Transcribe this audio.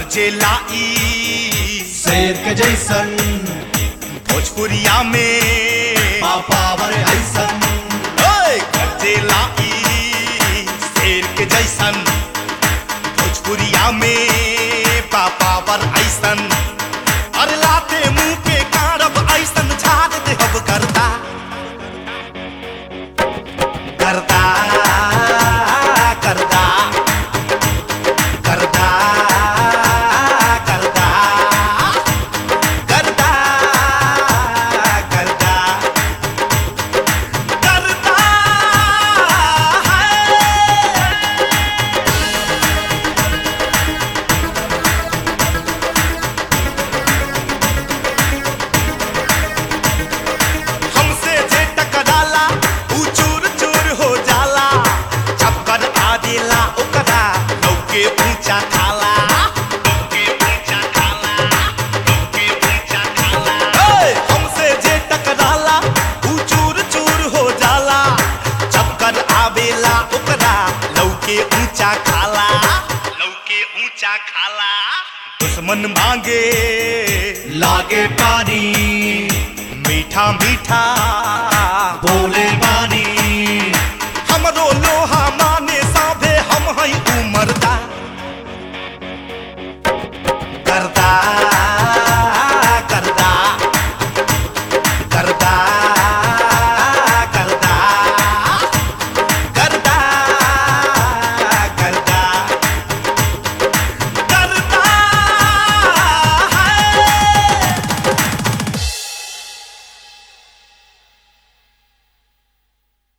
गरजे लाई शेर के जैसन भोजपुरिया में पापावर ऐसन ओए गरजे लाई शेर के जैसन भोजपुरिया में पापावर ऐसन अरे लाते मुंह के कारब ऐसन झाड़ दे हब करता करता करता करता करता करता करता करता है हमसे जे टकराला ऊ चूर चूर हो जाला चक्कर आदेला ओकरा लौके ऊंचा खाला लौके ऊंचा खाला लौके ऊंचा खाला ओए हमसे जे टकराला ऊ चूर चूर हो जाला चक्कर आवेला ओकरा लौके ऊंचा खाला लौके ऊंचा खाला दुश्मन मांगे लागे पानी मीठा मीठा